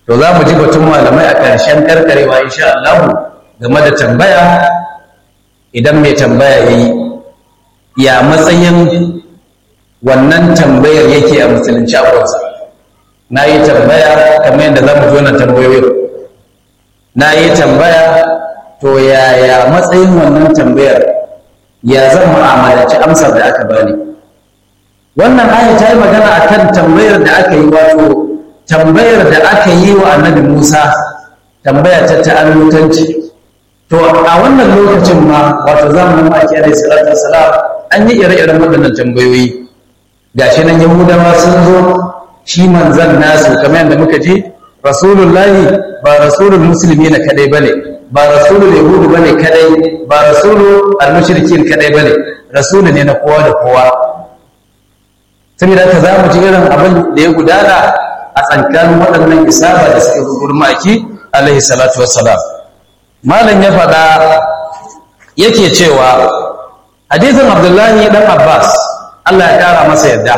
to za mu ji batun malamai a ƙarshen karkarewa insha Allah game da tambaya idan mai tambaya ya yi ya matsayin wannan tambayar yake a musulunci a kwansa na yi tambaya kamar yadda za mu ji wannan tambayoyin na yi tambaya to yaya matsayin wannan tambayar ya zan mu'amalaci amsar da aka bani wannan aya ta yi magana akan tambayar da aka yi wato tambayar da aka yi wa annabi Musa tambaya ta ta'allutanci to a wannan lokacin ma wato zamanin maki alaihi salatu wassalam an yi ire-iren waɗannan tambayoyi gashi nan yahudawa sun zo shi manzan nasu kamar yadda muka ji rasulullahi ba rasulul musulmi na kadai bane ba rasulul yahudu bane kadai ba rasulul almushrikin kadai bane rasulu ne na kowa da kowa saboda haka za mu ji irin abin da ya gudana a tsakanin waɗannan isaba da suka zo gurin maki alaihi salatu wassalam malam ya faɗa yake cewa hadithin abdullahi dan abbas allah ya ƙara masa yadda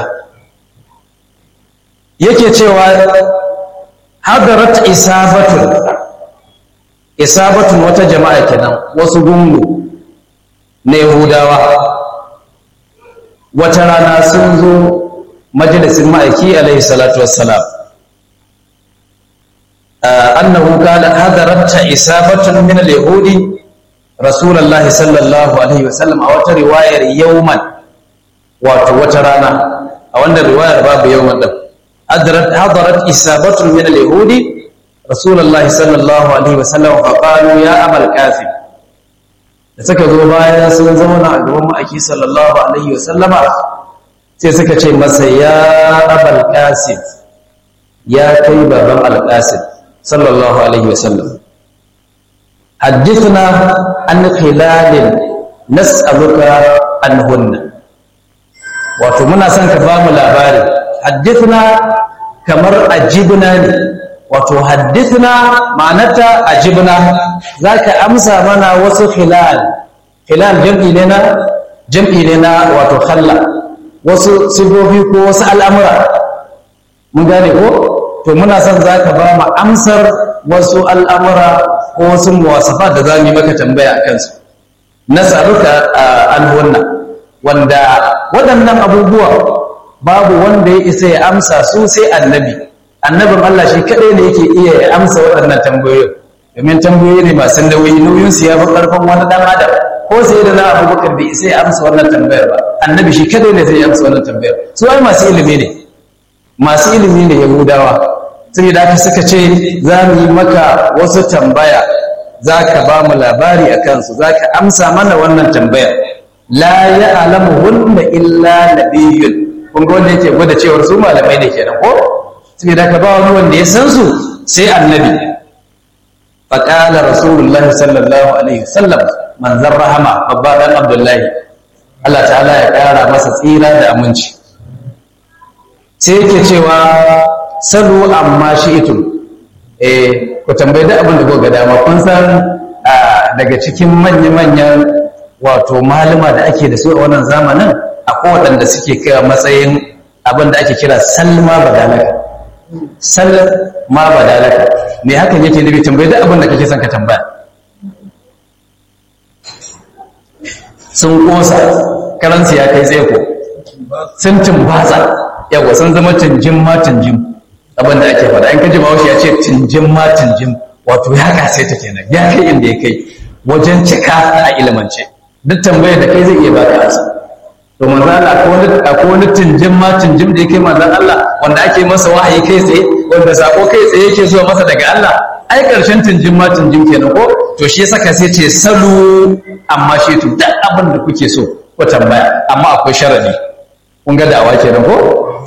yake cewa hadarat isabatun isabatun wata jama'a kenan wasu gungu na yahudawa wata rana sun zo majalisin ma'aiki alaihi salatu wassalam annahu qala hadarat isabatun min al-yahudi rasulullah sallallahu alaihi wasallam a wata riwayar yawman wato wata rana a wannan riwayar babu yawman din hadarat hadarat isabatun min al-yahudi rasulullah sallallahu alaihi wasallam fa qalu ya abal qasim da suka zo bayan sun zauna a gaban ma'aiki sallallahu alaihi wasallama sai suka ce masa ya abal qasim ya kai baban al-qasim sallallahu alaihi wasallam حدثنا عن خلال نسألك عنهن wato muna son ka ba mu labari haddithna kamar ajibna ne wato haddithna ma'anarta ajibna zaka amsa mana wasu khilal khilal jam'i ne na jam'i ne na wato khalla wasu sifofi ko wasu al'amura mun gane ko to muna son zaka ba mu amsar wasu al'amura ko wasu muwasafa da za mu yi maka tambaya a kansu na tsaruka an wannan wanda waɗannan abubuwa babu wanda ya isa ya amsa su sai annabi annabin Allah shi kaɗai ne yake iya ya amsa waɗannan tambayoyi domin tambayoyi ne masu nauyi nauyin su ya fi ƙarfin wani ɗan adam ko sai da na abubakar bai isa ya amsa wannan tambayar ba annabi shi kaɗai ne zai amsa wannan tambayar su ai masu ilimi ne masu ilimi ne yahudawa sai da aka suka ce za mu yi maka wasu tambaya za ka ba mu labari a kansu za ka amsa mana wannan tambayar la ya alamu hunna illa nabiyyun kun ga wanda yake gwada cewar su malamai ne kenan ko sai da ka ba wani wanda ya san su sai annabi faqala rasulullah sallallahu alaihi wasallam manzon rahama babba dan abdullahi Allah ta'ala ya kara masa tsira da aminci sai yake cewa salu amma shi'tum eh ku tambayi da abin da kuka ga dama kun san daga cikin manya-manyan wato malama da ake da su a wannan zamanin akwai waɗanda suke kira matsayin abin da ake kira salma badalaka salma badalaka me hakan yake nufi tambayi da abin da kake son ka tambaya sun kosa karansu ya kai tsaye ko sun tumbatsa yawa sun zama tunjin ma tunjin abin da ake faɗa in ka ji bahaushe ya ce tunjin ma tunjin wato ya kase ta kenan ya kai inda ya kai wajen cika a ilimance duk tambayar da kai zai iya baka ansa to manzo Allah akwai wani tunjin ma tunjin da yake manzo Allah wanda ake masa wahayi kai tsaye wanda sako kai tsaye yake zuwa masa daga Allah ai karshen tunjin ma tunjin kenan ko to shi yasa ka sai ce salu amma shi to duk abin da kuke so ko tambaya amma akwai sharadi kun ga dawa kenan ko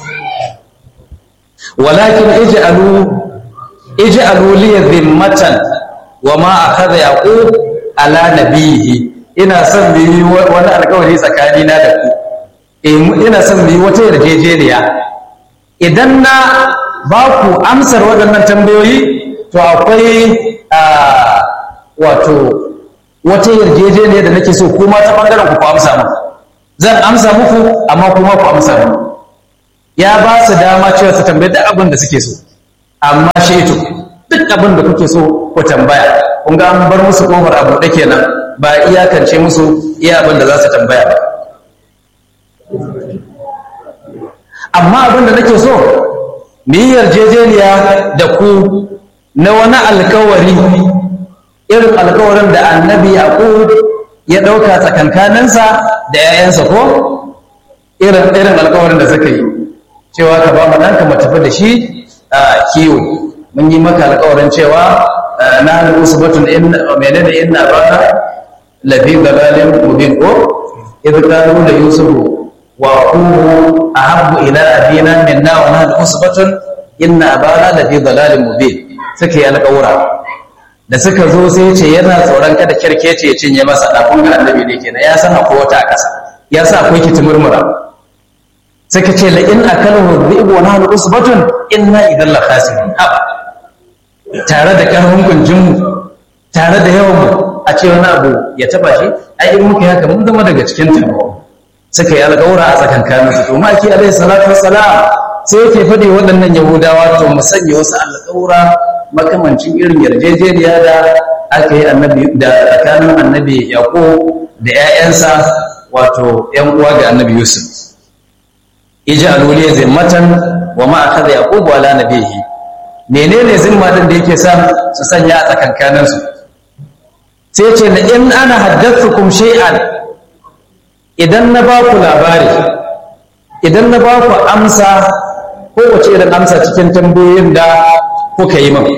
walakin ij'alu ij'alu li dhimmatan wa ma akhadha yaqub ala nabiyhi ina son mu yi wani alƙawari tsakani na da ku eh ina son mu yi wata yarjejeniya idan na ba ku amsar waɗannan tambayoyi to akwai wato wata yarjejeniya da nake so kuma ta bangaren ku ku amsa mu zan amsa muku amma kuma ku amsa mu ya ba su dama cewa su tambayi duk abin da suke so amma shaitu duk abin da kuke so ku tambaya kun ga an bar musu kofar abu da kenan ba iyakance musu iya abin da za su tambaya ba amma abin da nake so mu yi yarjejeniya da ku na wani alkawari irin alkawarin da annabi yaqub ya ɗauka tsakankaninsa da 'ya'yansa ko irin irin alkawarin da suka yi cewa ka ba mu ɗanka mu tafi da shi a kiwo mun yi maka alkawarin cewa na hannu usbatun inna menene inna bana lafi dalalin mubin ko idh qalu la yusufu wa aqulu ahabbu ila abina minna wa nahnu usbatun inna abana lafi dalalin mubin suka yi alkawura da suka zo sai ce yana tsoron kada kirkece ya cinye masa ɗafin ga annabi ne kenan ya san akwai wata a ƙasa ya sa akwai kiti murmura suka ce la in akalahu dhi'bu wa nahnu usbatun inna idan la khasirun haba tare da karfin kunjin mu tare da yawan mu a ce wani abu ya taba shi ai in muka haka mun zama daga cikin tabo suka yi alƙawura a tsakankanin su to maki alaihi salatu wassalam sai yake faɗi waɗannan yahudawa to mu sanya wasu alƙawura makamancin irin yarjejeniya da aka yi annabi da tsakanin annabi yaqub da 'ya'yansa wato 'yan uwa ga annabi yusuf ij'alu li zimmatan wa ma akhadha yaqub ala nabihi menene zimma din da yake sa su sanya a tsakankanin su sai ce la in ana haddathukum shay'an idan na ba ku labari idan na ba ku amsa kowace irin amsa cikin tambayoyin da kuka yi min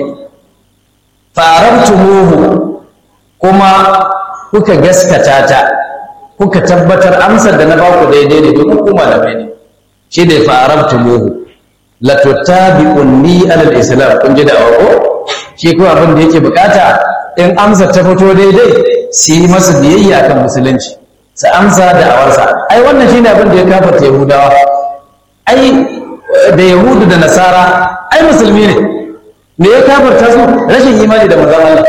farabtumuhu kuma kuka gaskata ta kuka tabbatar amsar da na ba ku daidai ne domin ku malamai ne shi da farabtumuhu la tutabi'unni alal islam kun ji da ko shi ko abin da yake bukata in amsar ta fito daidai su yi masa biyayya kan musulunci su amsa da awarsa ai wannan shine abin da ya kafarta yahudawa ai da yahudu da nasara ai musulmi ne me ya kafarta su rashin imani da manzon Allah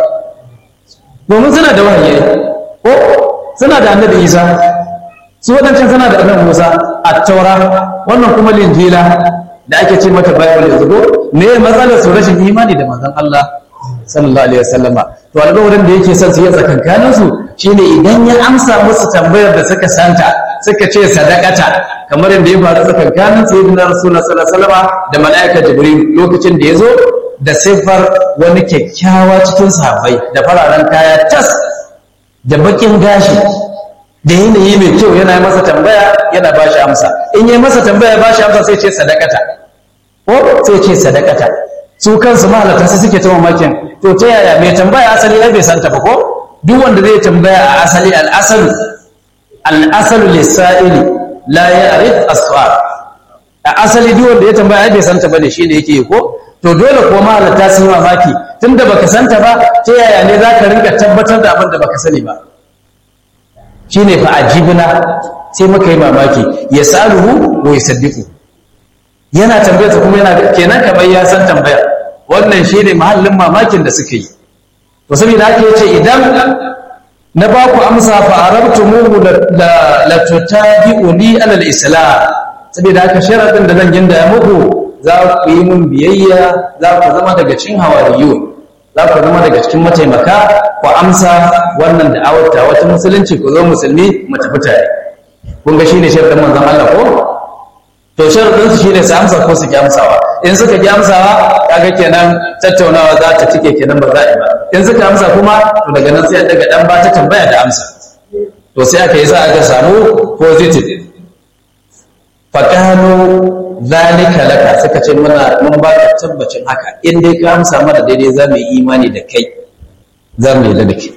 domin suna da wahayi ko suna da annabi Isa su wadancan suna da annabi Musa at-taura wannan kuma linjila da ake ce mata bible yanzu ko me matsalar su rashin imani da manzon Allah sallallahu alaihi wasallama to alƙawarin da yake son su yi tsakankanin su shine idan ya amsa musu tambayar da suka santa suka ce sadakata kamar yadda ya faru tsakankanin sayyidina rasulullah sallallahu alaihi wasallama da mala'ika jibril lokacin da ya zo da siffar wani kyakkyawa cikin sahabbai da fararen kaya tas da bakin gashi da yanayi mai kyau yana masa tambaya yana ba shi amsa in yi masa tambaya ba shi amsa sai ce sadakata ko sai ce sadakata su kansu mahalata su suke ta mamakin to ta yaya mai tambaya asali ai bai santa ba ko duk wanda zai tambaya a asali al'asalu al'asalu lissa'ili la ya'rif as-su'al a asali duk wanda ya tambaya ai bai santa bane shine yake yi ko to dole ko mahalata su yi mamaki tunda baka santa ba ta yaya ne zaka rinka tabbatar da abin da baka sani ba shine fa ajibna sai muka yi mamaki ya saluhu wa yusaddiqu yana tambayar kuma yana kenan kamar ya san tambayar wannan shine mahallin mamakin da suka yi to saboda haka yace idan na ba ku amsa fa arabtumuhu la la tutabi'uni ala al-islam saboda haka sharadin da zan ginda muku za ku yi mun biyayya za ku zama daga cikin hawariyun za ku zama daga cikin mataimaka ku amsa wannan da awata wata musulunci ku zo musulmi mu tafi tare kun ga shine sharadin manzon Allah ko to sharadin su shine su amsa ko su ki amsawa in suka ki amsawa kaga kenan tattaunawa za ta cike kenan ba za a yi ba in suka amsa kuma to daga nan sai daga dan ba ta tambaya da amsa to sai aka yi za a ga samu positive faqalu zalika laka suka ce muna mun ba ka tabbacin haka in dai ka amsa mana daidai za mu yi imani da kai za mu yi da kai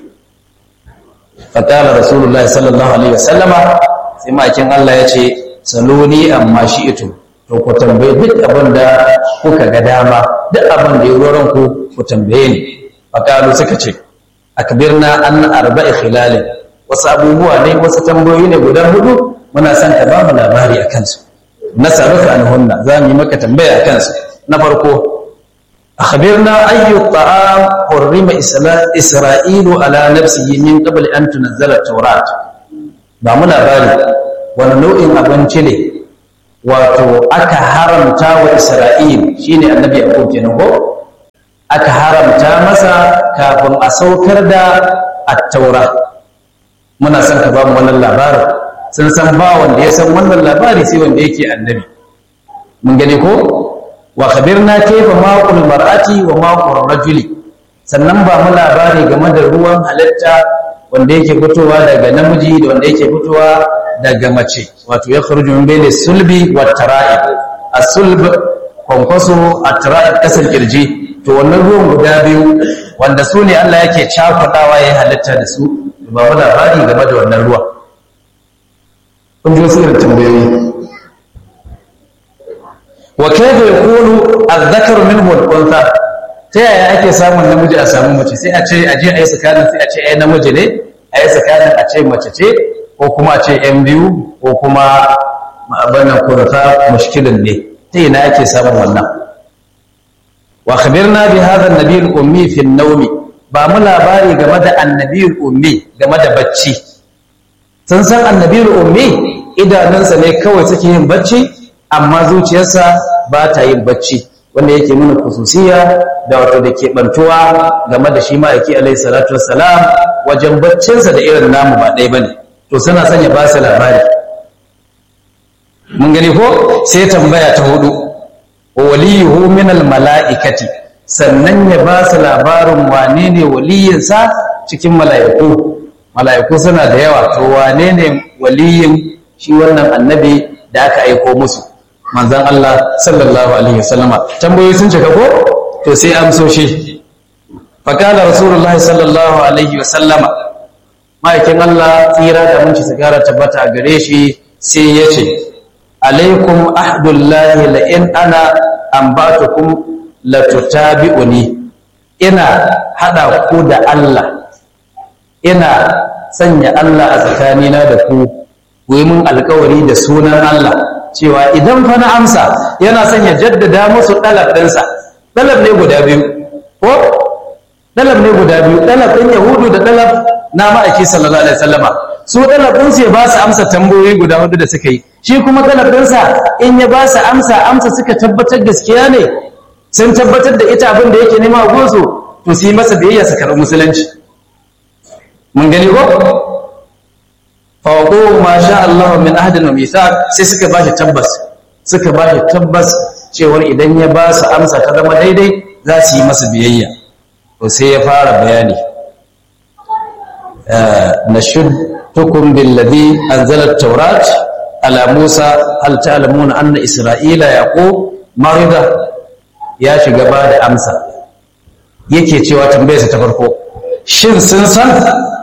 faqala rasulullahi sallallahu alaihi wasallama sai makin Allah ya ce saloni amma shi ito to ku tambaye duk abin da kuka ga dama duk abin da ya roron ku ku tambaye ni faqalu suka ce akbirna an arba'i khilal wasu abubuwa ne wasu tambayoyi ne guda hudu muna son ka ba mu labari akan su nasaruka anhunna za mu yi maka tambaya akan su na farko akhbirna ayyu ta'am hurrima isra'ilu ala nafsihi min qabl an tunzala at-taurat ba mu labari wani nau'in abinci ne wato aka haramta wa isra'il shine annabi yaqub kenan ko aka haramta masa kafin a saukar da attaura muna son ka ba mu wannan labarin sun san ba wanda ya san wannan labari sai wanda yake annabi mun gani ko wa khabirna kayfa maqul mar'ati wa maqul rajuli sannan ba mu labari game da ruwan halitta wanda yake fitowa daga namiji da wanda yake fitowa daga mace wato ya kharuju min bayni sulbi wa tara'i as-sulb kwankwaso at-tara'i kasan kirji to wannan ruwan guda biyu wanda su ne Allah yake cakudawa ya halitta da su ba mu labari game da wannan ruwa kun ji wasu irin tambayoyi wa kayfa yakunu adh-dhakaru minhu al-untha ta yaya ake samun namiji a samu mace sai a ce a je a yi tsakanin sai a ce ai namiji ne a yi tsakanin a ce mace ce ko kuma a ce yan biyu ko kuma abannan kurfa mushkilin ne ta yana ake samun wannan wa khabirna bi hadha an-nabi al-ummi fi an-nawmi ba mu labari game da annabi al-ummi game da bacci sun san annabi al-ummi idanunsa ne kawai suke yin bacci amma zuciyarsa ba ta yin bacci wanda yake nuna kususiya da wato da ke bantuwa game da shi ma'aiki alaihi salatu wassalam wajen baccinsa da irin namu ba ɗaya bane to suna sanya ba su labari mun gani ko sai tambaya ta hudu waliyuhu min mala'ikati sannan ya ba su labarin wane ne waliyinsa cikin mala'iku mala'iku suna da yawa to wane ne waliyin shi wannan annabi da aka aiko musu manzan Allah sallallahu alaihi wasallama tambayoyi sun cika ko to sai amsoshi fakala rasulullahi sallallahu alaihi wasallama ma'aikin Allah tsira da mun ci sigara tabbata a gare shi sai ya ce alaikum ahdullahi la in ana ambatukum la tutabi'uni ina hada ku da Allah ina sanya Allah a tsakanina da ku ku yi mun alkawari da sunan Allah cewa idan fa na amsa yana son ya jaddada musu ɗalab ɗinsa ɗalab ne guda biyu ko ɗalab ne guda biyu ɗalab ɗin yahudu da ɗalab na ma'aiki sallallahu alaihi wasallama su ɗalab ɗin su ba su amsa tambayoyi guda hudu da suka yi shi kuma ɗalab ɗinsa in ya ba su amsa amsa suka tabbatar gaskiya ne sun tabbatar da ita abin da yake nema a gonsu to su yi masa biyayya su karɓi musulunci mun gani ko fawaƙo ma sha Allah min ahadin wa mithaq sai suka ba shi tabbas suka ba shi tabbas cewar idan ya ba su amsa ta zama daidai za su yi masa biyayya to sai ya fara bayani nashudtukum billadhi anzala at-taurat ala Musa hal ta'lamuna anna Isra'ila yaqub marida ya shiga ba da amsa yake cewa tambayarsa ta farko shin sun san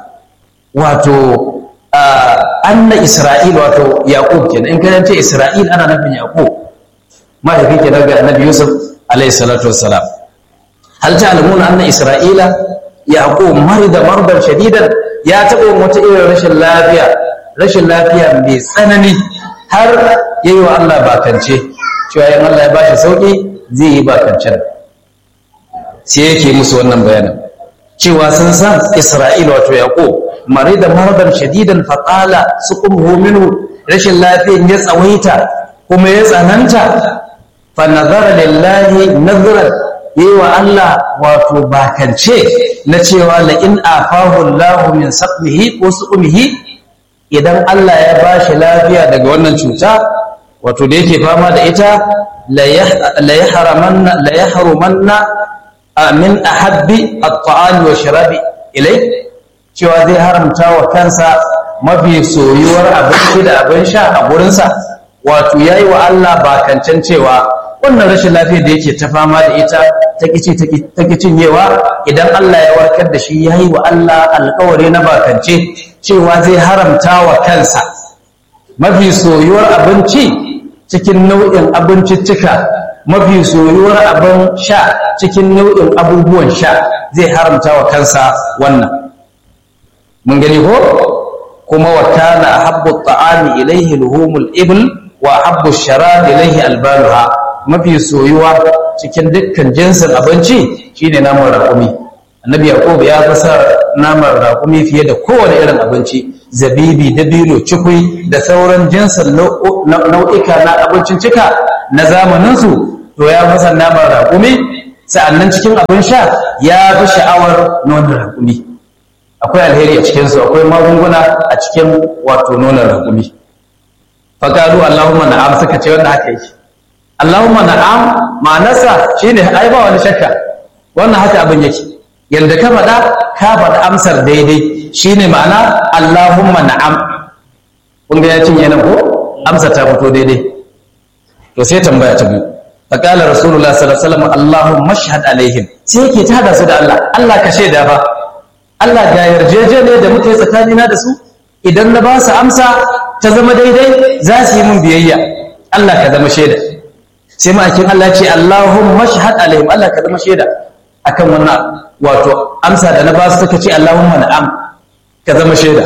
wato anna Isra'il wato Yaqub kenan in kana ce Isra'il ana nufin Yaqub mahaifi kenan ga Annabi Yusuf alayhi salatu wassalam hal ta'lamuna anna Isra'ila Yaqub marida mardan shadidan ya taɓa wata irin rashin lafiya rashin lafiya mai tsanani har yayi wa Allah bakance cewa in Allah ya bashi sauki zai yi bakancen sai yake musu wannan bayanin cewa sun san Isra'il wato Yaqub marida maradan shadidan faqala suqumhu minhu rashin lafiyan ya tsawaita kuma ya tsananta fa nazara lillahi nazran yi wa Allah wato bakance na cewa la in afahu Allah min saqmihi ko suqmihi idan Allah ya bashi lafiya daga wannan cuta wato da yake fama da ita la yahramanna la yahrumanna min ahabbi at-ta'ami wa sharabi ilai cewa zai haramta wa kansa mafi soyuwar abinci da abin sha a gurinsa wato yayi wa Allah bakancan cewa wannan rashin lafiyar da yake ta fama da ita ta kici ta cinyewa idan Allah ya warkar da shi yayi wa Allah alƙawari na bakance cewa zai haramta wa kansa mafi soyuwar abinci cikin nau'in abinciccika mafi soyuwar abin sha cikin nau'in abubuwan sha zai haramta wa kansa wannan mun gani ko kuma wa kana habbu ta'ami ilayhi luhumul ibl wa habbu sharab ilayhi albanuha mafi soyuwa cikin dukkan jinsin abinci shine naman raƙumi annabi yaqub ya fasa naman raƙumi fiye da kowane irin abinci zabibi dabino cikui da sauran jinsin nau'ika na abincin cika na zamaninsu to ya fasa naman raƙumi sa'annan cikin abin sha ya fi sha'awar nonon raƙumi akwai alheri a cikinsu akwai magunguna a cikin wato nonon raƙumi faƙalu Allahumma na'am suka ce wannan haka yake Allahumma na'am ma'anarsa shine ai ba wani shakka wannan haka abin yake yanda ka faɗa ka faɗa amsar daidai shine ma'ana Allahumma na'am kun ga ya cinye nan ko amsa ta fito daidai to sai tambaya ta biyu faqala rasulullah sallallahu alaihi wasallam Allahumma shahad alaihim sai yake tada su da Allah Allah ka shaida fa Allah ga yarjejene da muke tsakanina da su idan na ba su amsa ta zama daidai za su yi mun biyayya Allah ka zama shaida sai ma'aikin Allah ce Allahumma shahad alaihim Allah ka zama shaida akan wannan wato amsa da na ba su suka ce Allahumma na'am ka zama shaida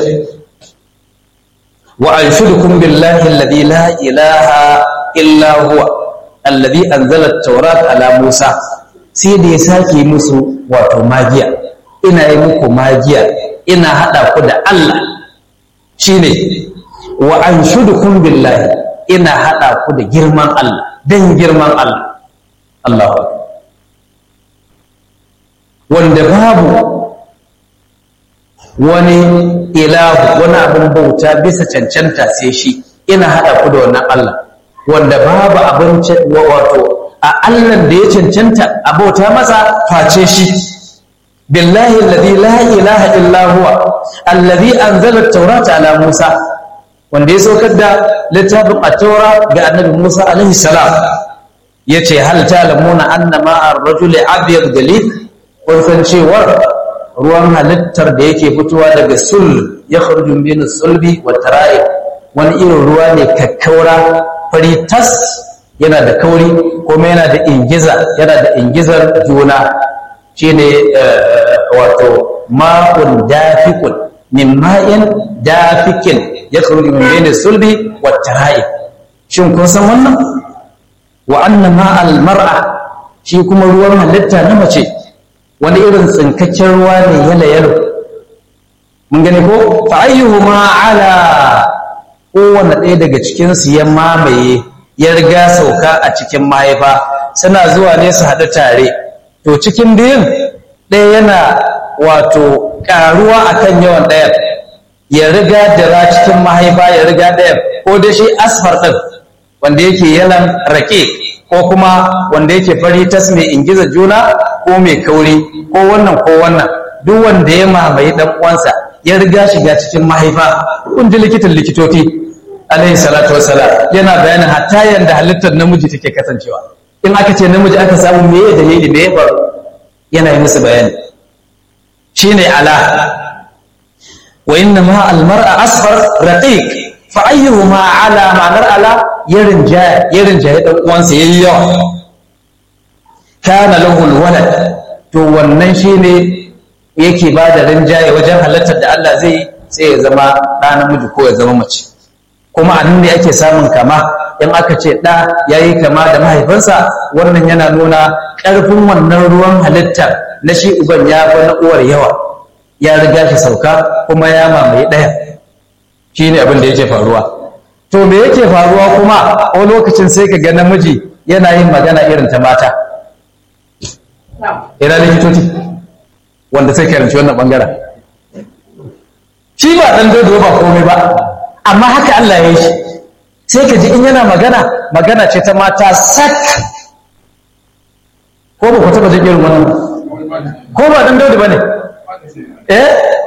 wa anshudukum billahi alladhi la ilaha illa huwa alladhi anzala at-taurat ala Musa sai da ya sake musu wato magiya ina yi muku magiya ina hada ku da Allah shine wa anshudukum billahi ina hada ku da girman Allah dan girman Allah Allahu wanda babu wani ilahu wani abin bauta bisa cancanta sai shi ina hada ku da wannan Allah wanda babu abin wato a Allah da ya cancanta a bauta masa face shi billahi alladhi la ilaha illa huwa alladhi anzala at-taurata ala Musa wanda ya saukar da littafin at-taura ga annabi Musa alaihi salam yace hal ta'lamuna anna ma'a ar-rajuli abyad galib kun san cewar ruwan halittar da yake fitowa daga sul ya kharju min sulbi wa tara'ib wani irin ruwa ne kakkaura fari tas yana da kauri kuma yana da ingiza yana da ingizar juna shine wato ma'un dafiqun min ma'in dafikin ya kharuju min bayni sulbi wa tara'ib shin kun san wannan wa anna ma'al mar'a shi kuma ruwan halitta na mace wani irin tsinkakken ruwa ne yala yalo mun gani ko fa ayyuhuma ala kowanne ɗaya daga cikin su ya mamaye ya riga sauka a cikin mahaifa suna zuwa ne su haɗu tare to cikin biyun ɗaya yana wato ƙaruwa akan yawan ɗayan ya riga dara cikin mahaifa ya riga ɗayan ko da shi asfar ɗin wanda yake yalan rake ko kuma wanda yake fari tas mai ingiza juna ko mai kauri ko wannan ko wannan duk wanda ya mamaye dan uwansa ya riga shiga cikin mahaifa kun ji likitan likitoci alaihi salatu wassalam yana bayanin hatta yanda halittar namiji take kasancewa in aka ce namiji aka samu me ya dalili me ya faru yana yi musu bayani shine ala wa inna ma al mar'a asfar raqiq fa ayyuhuma ala ma'anar ala yarin jaya yarin jaya dan uwansa yayi yawa kana lahu walad to wannan shine yake ba da rinjaye wajen halartar da Allah zai sai ya zama ɗa namiji ko ya zama mace kuma a nan ne ake samun kama in aka ce ɗa ya yi kama da mahaifinsa wannan yana nuna ƙarfin wannan ruwan halittar na shi uban ya fi na uwar yawa ya riga shi sauka kuma ya mamaye ɗaya shi ne abin da yake faruwa to me yake faruwa kuma a lokacin sai ka ga namiji yana yin magana irin ta mata ina likitoci wanda sai karanci wannan bangaren shi ba dan dodo ba komai ba amma haka Allah ya yi shi sai ka ji in yana magana magana ce ta mata sak ko ba ku taba jin irin wannan ko ba dan dodo bane eh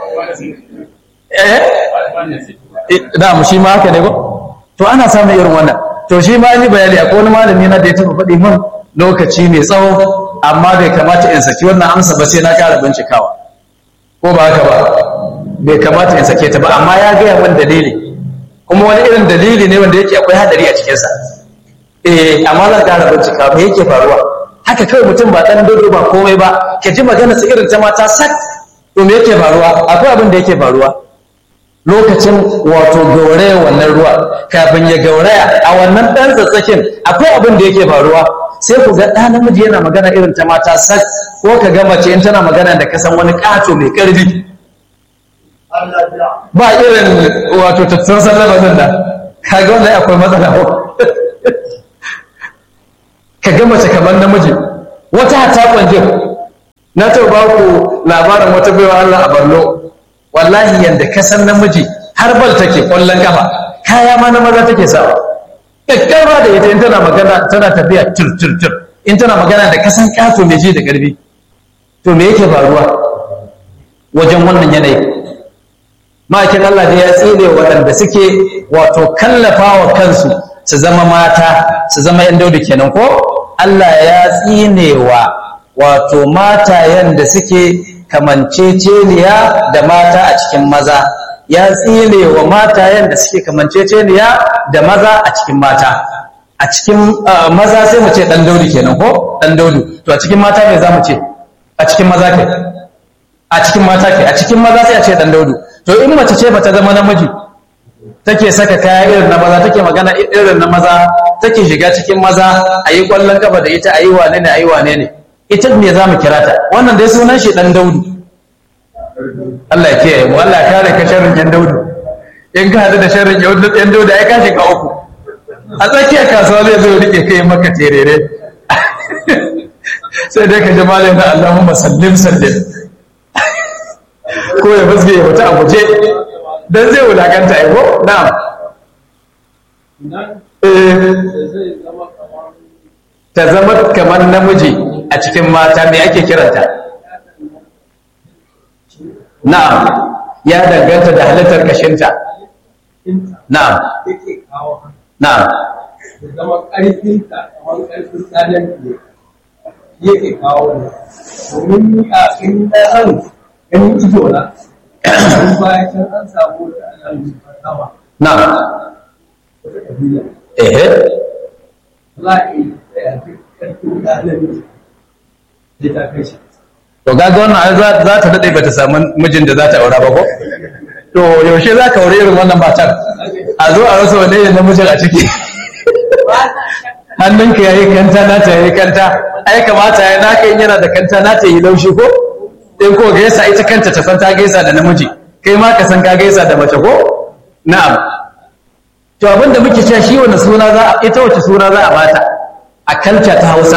eh da mu shi ma haka ne ko to ana samun irin wannan to shi ma ni bayani akwai wani malami na da ya taba faɗi min lokaci mai tsawo amma bai kamata in saki wannan amsa ba sai na ƙara bincikawa ko ba haka ba bai kamata in sake ta ba amma ya gaya min dalili kuma wani irin dalili ne wanda yake akwai hadari a cikinsa eh amma zan ƙara bincika me yake faruwa haka kawai mutum ba ɗan dodo ba komai ba ka ji magana su irin ta mata sak to me yake faruwa akwai abin da yake faruwa lokacin wato gauraya wannan ruwa kafin ya gauraya a wannan ɗan tsatsakin akwai abin da yake faruwa sai ku ga ɗa namiji yana magana irin ta mata sak ko ka ga mace in tana magana da kasan wani ƙato mai ƙarfi ba irin wato tattar sallama nan da kaga wannan akwai matsala ko ka ga mace kamar namiji wata hata kwanjin na ta ba ku labarin wata baiwa Allah a Borno wallahi yanda ka san namiji har bal take kwallon kafa kaya ma na maza take sawa kakkarwa da ita in tana magana tana tafiya tur tur tur in tana magana da kasan kato mai ji da karfi to me yake faruwa wajen wannan yanayi ma'aikin Allah da ya tsire waɗanda suke wato kallafa wa kansu su zama mata su zama yan daudu kenan ko Allah ya tsinewa wato matayen da suke kamanceceniya da mata a cikin maza ya tsine wa matayen da suke kamanceceniya da maza a cikin mata a cikin maza sai mu ce dan daudu kenan ko dan daudu to a cikin mata me za mu ce a cikin maza ke a cikin mata ke a cikin maza sai a ce dan daudu to in mace ce bata zama namiji take saka kaya irin na maza take magana irin na maza take shiga cikin maza a yi kwallon kafa da ita a yi wane ne a yi wane ne ita ne za mu kira ta wannan dai sunan shi dan daudu Allah ya kiyaye mu Allah ya kare ka sharrin yan daudu in ka hadu da sharrin yan daudu ai ka shiga uku a tsakiyar kasuwa zai zo rike kai maka terere sai dai ka ji malai na Allahumma sallim sallim ko ya fuske ya fita a guje dan zai wulakanta ai ko na'am ta zama kamar namiji a cikin mata me ake kiranta na'am ya danganta da halittar kashinta na'am na'am zama ƙarfinta kamar ƙarfin tsanin ne yake kawo ne domin ni a in ɗan ganin ido na in bayan can an samu da ana sama na'am wata ƙabila ehe za a yi tsaya duk ƙarfin tsanin ne ta kai shi to gaga wannan ai za za ta dade bata samu mijin da za ta aura ba ko to yaushe za ka aure irin wannan matar a zo a rasa wanne ne namijin a ciki hannunka ya yi kanta na ta yi kanta ai kamata ya naka in yana da kanta na ta yi laushi ko in ko gaisa ita kanta ta san ta gaisa da namiji kai ma ka san ka gaisa da mace ko na'am to abin da muke cewa shi wani suna za a ita wace suna za a bata a kalta ta Hausa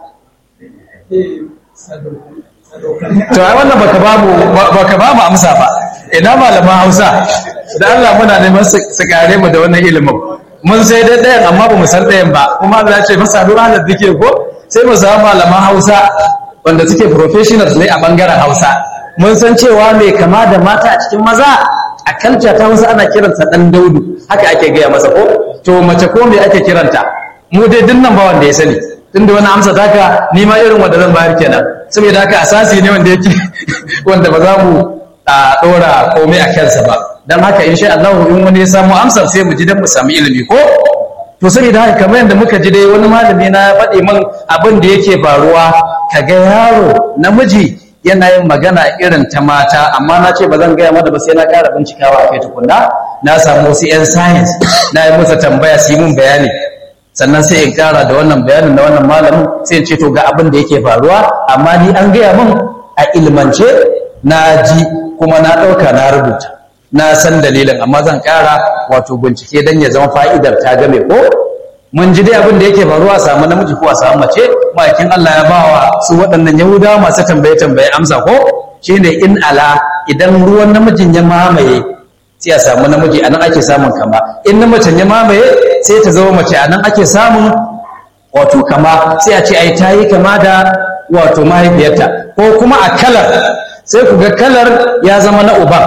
to ai wannan baka ba mu baka ba mu amsa ba ina malaman Hausa da Allah muna neman su su kare mu da wannan ilimin mun sai dai ɗayan amma ba mu san ɗayan ba kuma Allah ya ce masa duk halar dike ko sai mu samu malaman Hausa wanda suke professionals ne a bangaren Hausa mun san cewa mai kama da mata a cikin maza a kalca ta Hausa ana kiransa dan Daudu haka ake gaya masa ko to mace ko me ake kiranta mu dai dinnan ba wanda ya sani tunda wani amsa taka ni ma irin wanda zan bayar kenan saboda haka asasi ne wanda yake wanda ba za mu a dora komai a kansa ba dan haka insha Allah in wani ya samu amsar sai mu ji dan mu samu ilimi ko to saboda haka kamar yadda muka ji dai wani malami na faɗi min abin da yake faruwa kaga yaro namiji yana yin magana irin ta mata amma na ce ba zan gaya mata ba sai na ƙara bincikawa a kai tukunna na samu wasu 'yan science na yi masa tambaya su yi mun bayani sannan sai in ƙara da wannan bayanin na wannan malamin sai in ce to ga abin da yake faruwa amma ni an gaya min a ilmance na ji kuma na ɗauka na rubuta na san dalilin amma zan ƙara wato bincike don ya zama fa'idar ta game ko mun ji dai abin da yake faruwa a samu namiji ko a samu mace ma'aikin Allah ya bawa su waɗannan yahudawa masu tambaye tambaye amsa ko shine in ala idan ruwan namijin ya mamaye sai a samu namiji anan ake samun kama in na macen ya mamaye sai ta zama mace anan ake samun wato kama sai a ce ai ta yi kama da wato mahaifiyarta ko kuma a kalar sai ku ga kalar ya zama na uban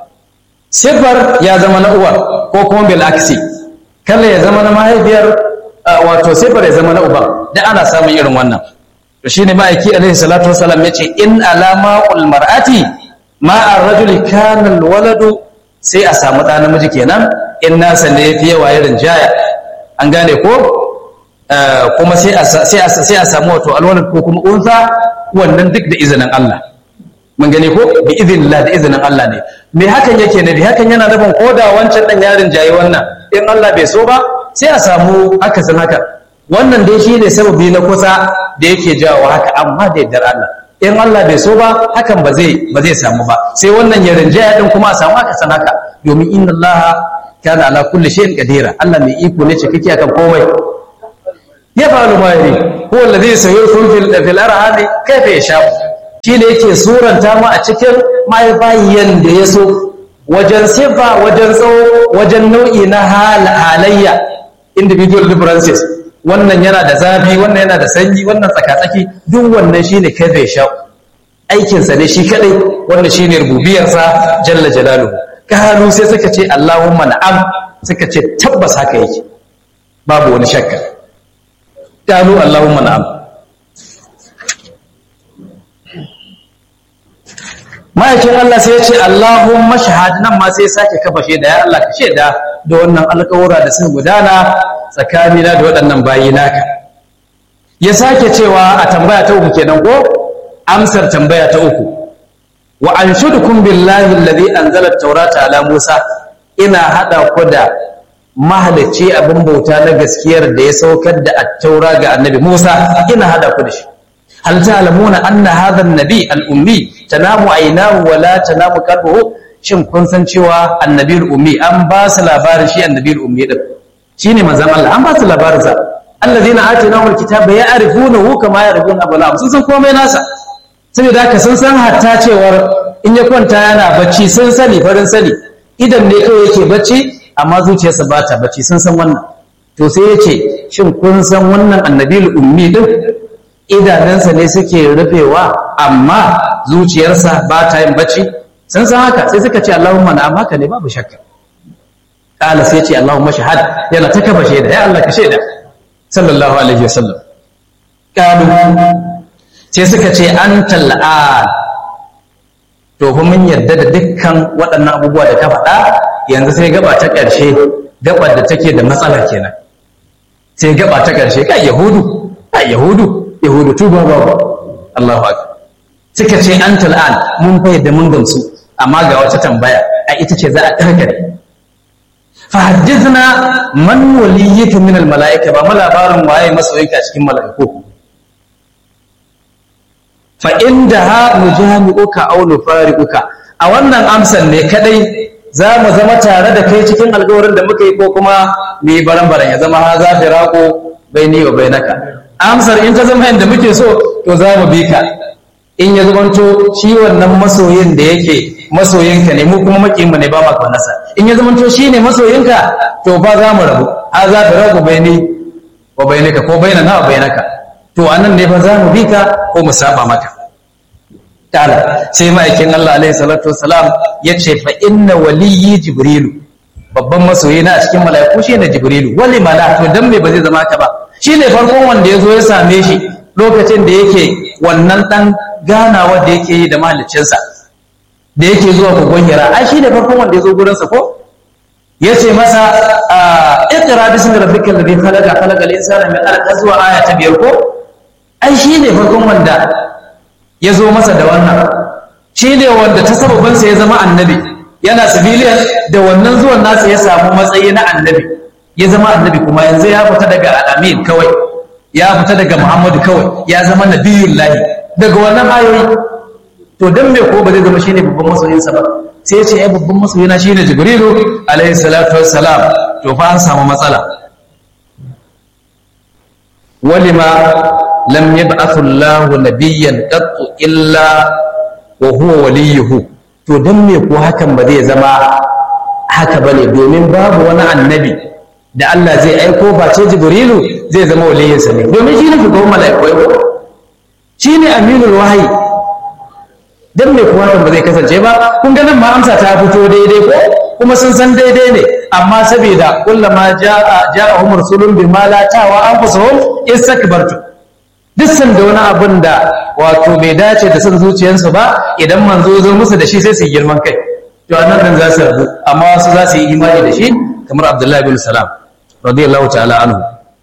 sifar ya zama na uwar ko kuma bil aksi kalar ya zama na mahaifiyar wato sifar ya zama na uban da ana samun irin wannan to shine ma'aiki alaihi salatu wasalam yace in alama ul mar'ati ma ar-rajuli kana al-waladu sai a samu ɗa namiji kenan in nasa ne fi yawa irin jaya an gane ko kuma sai a samu wato alwalad ko kuma unsa wannan duk da izinin Allah mun gane ko bi idinillah da izinin Allah ne me hakan yake ne bi hakan yana nufin ko da wancan dan yarin jayi wannan in Allah bai so ba sai a samu akasin haka wannan dai shine sababi na kusa da yake jawo haka amma da yardar Allah in Allah bai so ba hakan ba zai ba zai samu ba sai wannan ya rinjaya din kuma a samu aka san haka domin inna Allah kana ala kulli shay'in qadira Allah mai iko ne cikakke akan komai ya fa'alu ma yari huwa alladhi yusawwirukum fil fil arham kayfa yasha shi ne yake suranta mu a cikin mahaifayen da ya so wajen sifa wajen tsawo wajen nau'i na halayya individual differences wannan yana da zafi wannan yana da sanyi wannan tsakatsaki duk wannan shine kayfa yasha aikinsa ne shi kadai wanda shine rububiyarsa jalla jalaluhu kalu sai suka ce Allahumma na'am suka ce tabbas haka yake babu wani shakka kalu Allahumma na'am ma'aikin Allah sai ya ce Allahumma shahad nan ma sai ya sake kafa shaida ya Allah ka shaida da wannan alƙawura da sun gudana tsakanina da waɗannan bayi naka ya sake cewa a tambaya ta uku kenan ko amsar tambaya ta uku wa anshudukum billahi alladhi anzala at-taurata ala Musa ina hada ku da mahalicci abin bauta na gaskiyar da ya saukar da at-taura ga annabi Musa ina hada ku da shi hal ta'lamuna anna hadha an-nabi al-ummi tanamu aynahu wa la tanamu qalbuhu shin kun san cewa annabi al-ummi an ba su labarin shi annabi al-ummi din shine manzon Allah an ba su labarin sa alladhina atainahum al-kitaba ya'rifunahu kama ya'rifuna abna'ahum sun san komai nasa saboda haka sun san hatta cewar in ya kwanta yana bacci sun sani farin sani idan ne kawai yake bacci amma zuciyarsa ba ta bacci sun san wannan to sai ya ce shin kun san wannan annabi ummi din idanunsa ne suke rufewa amma zuciyarsa ba ta yin bacci sun san haka sai suka ce Allahumma na'am haka ne babu shakka kala sai ce Allahumma shahad yana ta kafa shaida ya Allah ka shaida sallallahu alaihi wasallam kalu sai suka ce an tal'an to fa mun yarda da dukkan waɗannan abubuwa da ka faɗa yanzu sai gaba ta ƙarshe gaba da take da matsala kenan sai gaba ta ƙarshe kai yahudu kai yahudu yahudu tuba babu Allahu akbar suka ce an tal'an mun fa yadda mun gamsu amma ga wata tambaya a ita ce za a karkare fa haddithna man waliyyika min al mala'ika ba mu labarin waye masoyinka cikin mala'iku fa inda ha nujami'uka aw nufariquka a wannan amsan ne kadai za mu zama tare da kai cikin alƙawarin da muka yi ko kuma mu yi baran-baran ya zama ha za firaqo baini wa bainaka amsar in ta zama yadda muke so to za mu bi ka in ya zamanto shi wannan masoyin da yake masoyinka ne mu kuma makiyinmu ne ba ma kwanasa in ya zamanto shi ne masoyinka to ba za mu rabu ha za firaqo baini wa bainaka ko bainana wa bainaka to anan ne fa za mu bi ka ko mu saba maka ta'ala sai ma'aikin Allah alaihi salatu wassalam ya ce fa inna waliyyi jibrilu babban masoyi na a cikin mala'iku shine jibrilu wali mala to dan me ba zai zama ka ba shine farkon wanda ya zo ya same shi lokacin da yake wannan dan ganawa da yake yi da mahaliccinsa da yake zuwa kogon hira ai shine farkon wanda ya zo gurinsa ko ya ce masa iqra bismi rabbikal ladhi khalaqa khalaqal insana min alaq zuwa aya ta biyar ko ai shine farkon wanda ya zo masa da wannan shine wanda ta sababinsa ya zama annabi yana civilian da wannan zuwan nasa ya samu matsayi na annabi ya zama annabi kuma yanzu ya fita daga al'amin kawai ya fita daga muhammadu kawai ya zama nabiyullahi daga wannan ayoyi to dan me ko ba zai zama shine babban masoyinsa ba sai ya ce ai babban masoyina shine jibrilu alaihi salatu wassalam to fa an samu matsala walima lam yab'athu Allahu nabiyyan qattu illa wa huwa waliyuhu to dan me ko hakan ba zai zama haka bane domin babu wani annabi da Allah zai aiko face jibrilu zai zama waliyinsa ne domin shi ne shugaban mala'ikai ko shi ne aminul wahayi dan me kuwa ba zai kasance ba kun ga nan ma amsa ta fito daidai ko kuma sun san daidai ne amma saboda kullama ja'a ja'ahum rasulun bima la tawa anfusuhum istakbartu duk san da wani abin da wato bai dace da son zuciyarsu ba idan manzo zo musu da shi sai su yi girman kai to annan dan za su rabu amma wasu za su yi imani da shi kamar Abdullahi bin Salam radiyallahu ta'ala anhu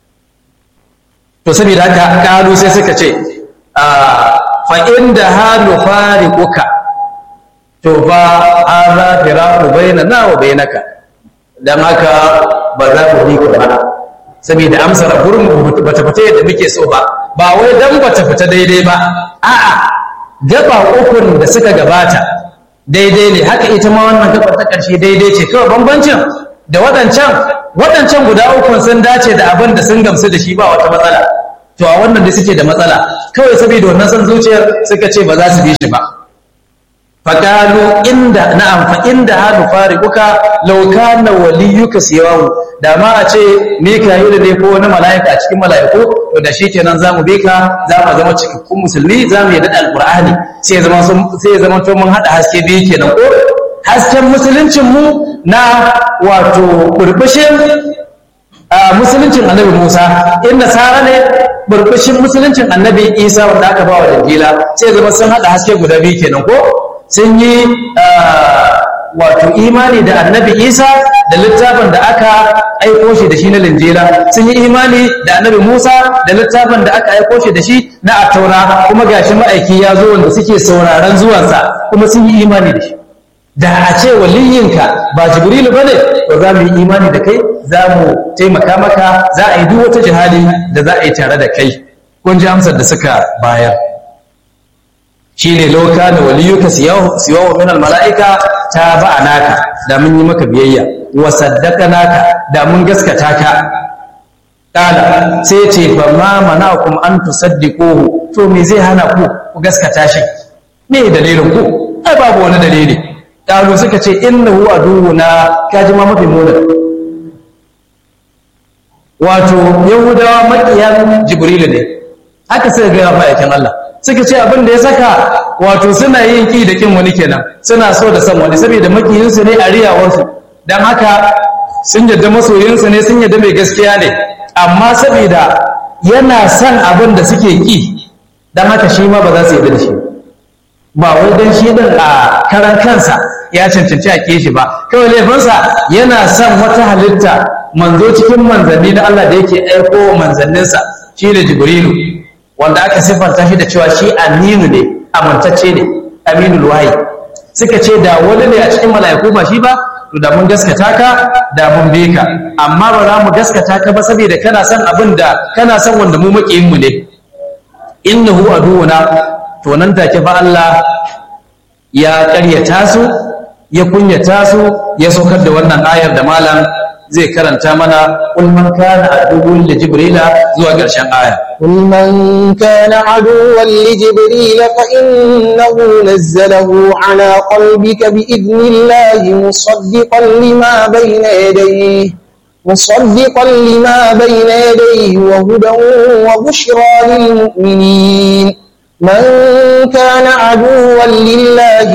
to saboda haka kalu sai suka ce fa inda halu fariquka to fa hadha firaqu bainana wa bainaka dan haka ba za ku bi ka ba saboda amsar gurin bata fita yadda muke so ba ba wai dan bata fita daidai ba a'a gaba ukun da suka gabata daidai ne haka ita ma wannan gaba ta ƙarshe daidai ce kawai bambancin da waɗancan waɗancan guda uku sun dace da abin da sun gamsu da shi ba wata matsala to a wannan da suke da matsala kawai saboda wannan san zuciyar suka ce ba za su bi shi ba faƙalu inda na'am fa inda hadu fariquka law kana waliyuka siyahu da ma a ce mika'ilu ne ko wani mala'ika a cikin mala'iku to da shikenan zamu bi ka zamu zama cikakkun musulmi zamu yi da alqur'ani sai ya zama sai ya zama to mun hada haske biyu kenan ko hasken musuluncin mu na wato burbushin musuluncin annabi Musa in nasara ne burbushin musuluncin annabi Isa wanda aka ba wa Injila sai zama sun hada haske guda biyu kenan ko sun yi wato imani da annabi Isa da littafin da aka aiko shi da shi na linjila sun yi imani da annabi Musa da littafin da aka aiko shi da shi na attaura kuma gashi ma'aiki ya zo wanda suke sauraron zuwansa kuma sun yi imani da shi da a ce waliyinka ba jibrilu bane to za mu yi imani da kai za mu taimaka maka za a yi duk wata jihadi da za a yi tare da kai kun ji amsar da suka bayar shine lauka da waliyuka siyawa min mala'ika ta ba'a naka da mun yi maka biyayya wa saddaka naka da mun gaskata ka kala sai ce fa ma mana'akum an tusaddiquhu to me zai hana ku ku gaskata shi me dalilin ku ai babu wani dalili kalu suka ce innahu aduwuna kaji ma mafi muna wato yahudawa makiyan jibrilu ne haka suka ga ma'aikin Allah suka ce abin da ya saka wato suna yin ki da kin wani kenan suna so da san wani saboda makiyinsu ne a riyawarsu dan haka sun yadda masoyinsu ne sun yadda mai gaskiya ne amma saboda yana son abin da suke ki dan haka shi ma ba za su yadda da shi ba wai dan shi din a karan kansa ya cancanci a ke shi ba kawai laifinsa yana son wata halitta manzo cikin manzanni na Allah da yake aiko manzanninsa shi da jibrilu wanda aka siffanta shi da cewa shi aminu ne amintacce ne aminul wahayi suka ce da wani ne a cikin mala'iku ba shi ba to da mun gaskata ka da mun bi ka amma ba za mu gaskata ka ba saboda kana son abin da kana son wanda mu makiyin mu ne innahu aduwuna to nan take fa Allah ya ƙaryata su ya kunyata su ya saukar da wannan ayar da malam zai karanta mana kul man kana aduwwun li jibrila zuwa ƙarshen aya قل من كان عدوا لجبريل فإنه نزله على قلبك بإذن الله مصدقا لما بين يديه مصدقا لما بين يديه وهدى وبشرى للمؤمنين من كان عدوا لله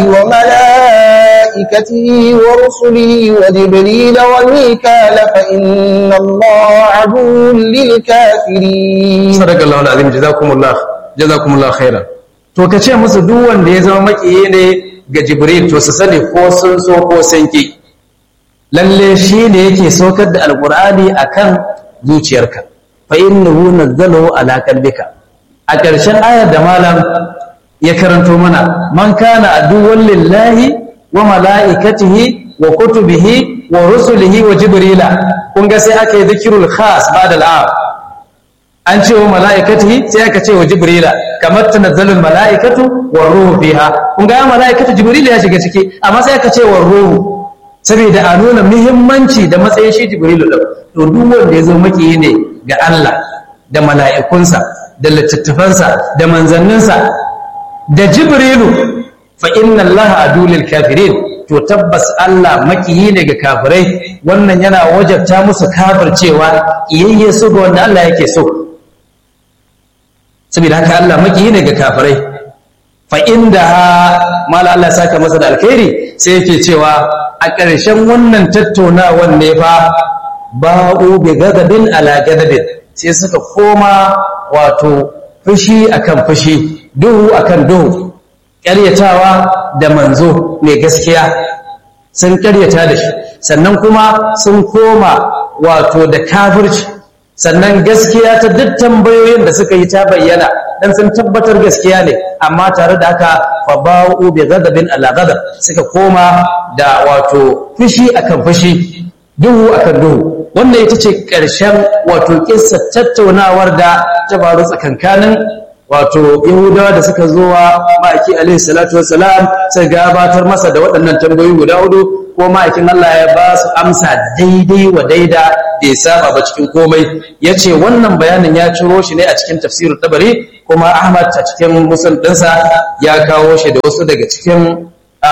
وملائكته ورسله وجبريل وميكال فإن الله عدو للكافرين صدق الله العظيم جزاكم الله جزاكم الله خيرا to ka ce musu duk wanda ya zama makiyi ne ga jibril to su sani ko sun so ko sun ki lalle shi ne yake saukar da alqur'ani akan zuciyarka fa innahu nazzalahu ala qalbika a ƙarshen ayar da malam ya karanto mana man kana aduwwan lillahi wa mala'ikatihi wa kutubihi wa rusulihi wa jibrila kun ga sai aka yi zikirul khas ba'da al'am an ce wa mala'ikatihi sai aka ce wa jibrila kamar tanazzalul mala'ikatu wa ruhu fiha kun ga mala'ikatu jibrila ya shiga ciki amma sai aka ce wa ruhu saboda a nuna muhimmanci da matsayin shi jibrilu din to duk wanda ya zo maki ne ga Allah da mala'ikunsa da littattafansa da manzanninsa da jibrilu fa inna allaha adulil kafirin to tabbas Allah makiyi ne ga kafirai wannan yana wajabta musu kafircewa iyayye su ga wanda Allah yake so saboda haka Allah makiyi ne ga kafirai fa inda mala Allah ya saka masa da alkhairi sai yake cewa a ƙarshen wannan tattaunawar ne fa ba'u bi gadabin ala gadabin sai suka koma wato fushi akan fushi duhu akan duhu ƙaryatawa da manzo mai gaskiya sun ƙaryata da shi sannan kuma sun koma wato da kafirci sannan gaskiya ta duk tambayoyin da suka yi ta bayyana dan sun tabbatar gaskiya ne amma tare da haka fa ba'u bi ghadabin ala ghadab suka koma da wato fushi akan fushi duhu akan duhu wannan ita ce ƙarshen wato kissa tattaunawar da ta faru tsakankanin wato yahudawa da suka zo wa ma'aiki alaihi salatu wassalam sai gabatar masa da waɗannan tambayoyi guda hudu ko ma'aikin Allah ya ba su amsa daidai wa daida da ya saba ba cikin komai ya ce wannan bayanin ya ciro shi ne a cikin tafsirin tabari kuma ahmad a cikin musul ɗinsa ya kawo shi da wasu daga cikin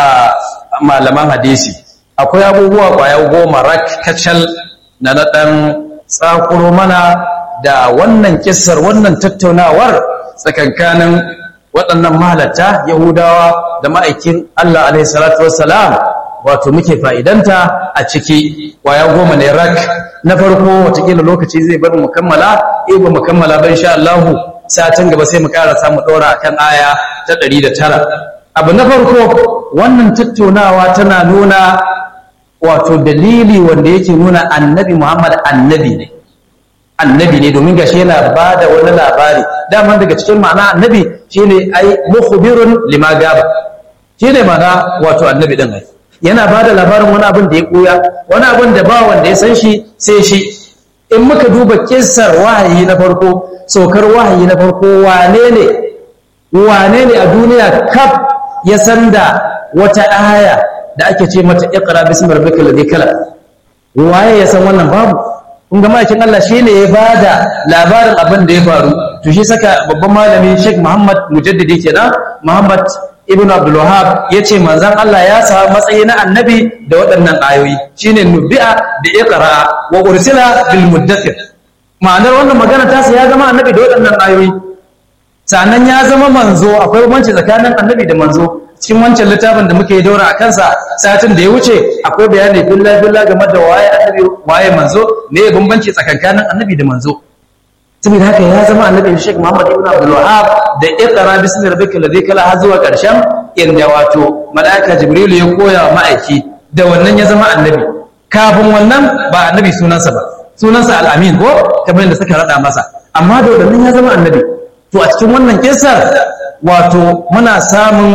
malaman hadisi akwai abubuwa kwaya goma rak kacal na na ɗan tsakuro mana da wannan kissar wannan tattaunawar tsakankanin waɗannan mahalatta yahudawa da ma'aikin Allah alaihi salatu wassalam wato muke fa'idanta a ciki kwaya goma ne rak na farko watakila lokaci zai bar mu kammala eh ba mu kammala ba insha Allah satin gaba sai mu ƙara samu ɗora akan aya ta ɗari da tara abu na farko wannan tattaunawa tana nuna wato dalili wanda yake nuna annabi Muhammad annabi ne annabi ne domin gashi yana ba da wani labari daman daga cikin ma'ana annabi shine ai mukhbirun lima gaba shine ma'ana wato annabi din ai yana ba da labarin wani abin da ya koya wani abin da ba wanda ya san shi sai shi in muka duba kissar wahayi na farko saukar wahayi na farko wane ne wane ne a duniya kaf ya san da wata aya da ake ce mata iqra bismi rabbikal ladhi khalaq waye ya san wannan babu kun ga ma'aikin Allah shine ya bada labarin abin da ya faru to shi saka babban malami Sheikh Muhammad Mujaddidi kenan Muhammad Ibn Abdul Wahhab yace manzon Allah ya samu matsayi na annabi da waɗannan ayoyi shine nubi'a da iqra wa ursila bil muddathir ma'anar wannan magana ta sa ya zama annabi da waɗannan ayoyi sannan ya zama manzo akwai bambanci tsakanin annabi da manzo cikin wancan littafin da muke daura a kansa satin da ya wuce akwai bayani billa billa game da waye annabi waye manzo me bambanci tsakankanin annabi da manzo saboda haka ya zama annabi Sheikh Muhammad ibn Abdul Wahhab da iqra bismi rabbika ladhi kala har zuwa karshen inda wato malaika Jibril ya koya wa ma'aiki da wannan ya zama annabi kafin wannan ba annabi sunansa ba sunansa al-amin ko kamar da suka rada masa amma da wannan ya zama annabi to a cikin wannan kisar wato muna samun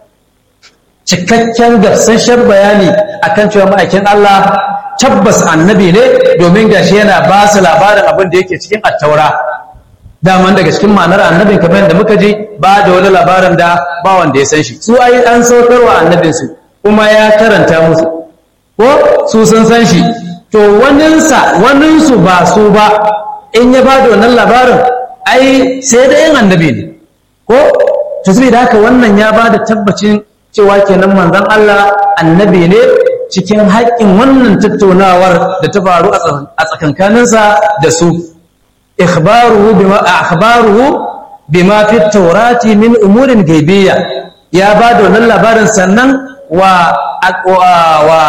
cikakken gafsashen bayani akan cewa ma'aikin Allah tabbas annabi ne domin gashi yana ba su labarin abin da yake cikin attaura daman daga cikin ma'anar annabin kamar da muka ji ba da wani labarin da ba wanda ya san shi su ai an saukarwa annabinsu kuma ya karanta musu ko su sun san shi to waninsa waninsu ba su ba in ya ba da wannan labarin ai sai da yin annabi ne ko to saboda haka wannan ya ba da tabbacin cewa kenan manzon Allah annabi ne cikin haƙƙin wannan tattaunawar da ta faru a tsakankaninsa da su ikhbaruhu bima akhbaruhu bima fi tawrati min umurin gaibiyya ya ba da wannan labarin sannan wa wa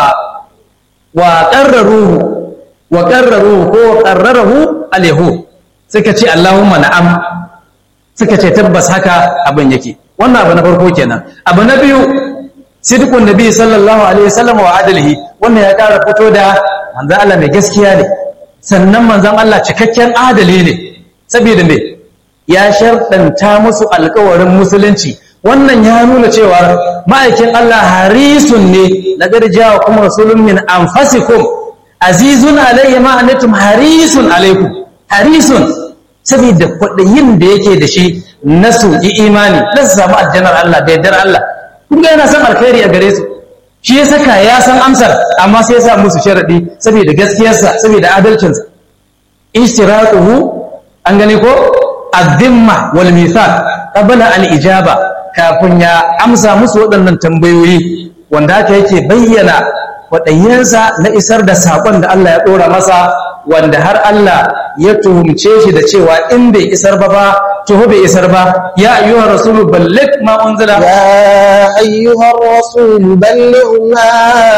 wa qarraruhu wa qarraruhu ko qarrarahu alayhu suka ce Allahumma na'am suka ce tabbas haka abin yake wannan abu na farko kenan abu na biyu sidqun nabi sallallahu alaihi wasallam wa adalihi wannan ya kara fito da manzon Allah mai gaskiya ne sannan manzon Allah cikakken adali ne saboda me ya sharɗanta musu alƙawarin musulunci wannan ya nuna cewa ma'aikin Allah harisun ne laqad ja'akum rasulun min anfasikum azizun alayhi ma antum harisun alaikum harisun saboda kwaɗayin da yake da shi na su yi imani na su samu aljanar Allah da yardar Allah kun ga yana son alkhairi a gare su shi ya saka ya san amsar amma sai ya sa musu sharadi saboda gaskiyarsa saboda adalcinsa ishtiraquhu an gane ko azimma wal mithaq qabla al ijaba kafin ya amsa musu waɗannan tambayoyi wanda haka yake bayyana kwaɗayyansa na isar da saƙon da Allah ya ɗora masa wanda har Allah ya tuhumce shi da cewa in bai isar ba ba tuhu bai isar ba ya ayyuhar rasulu balligh ma unzila يا أيها الرسول بلغ ما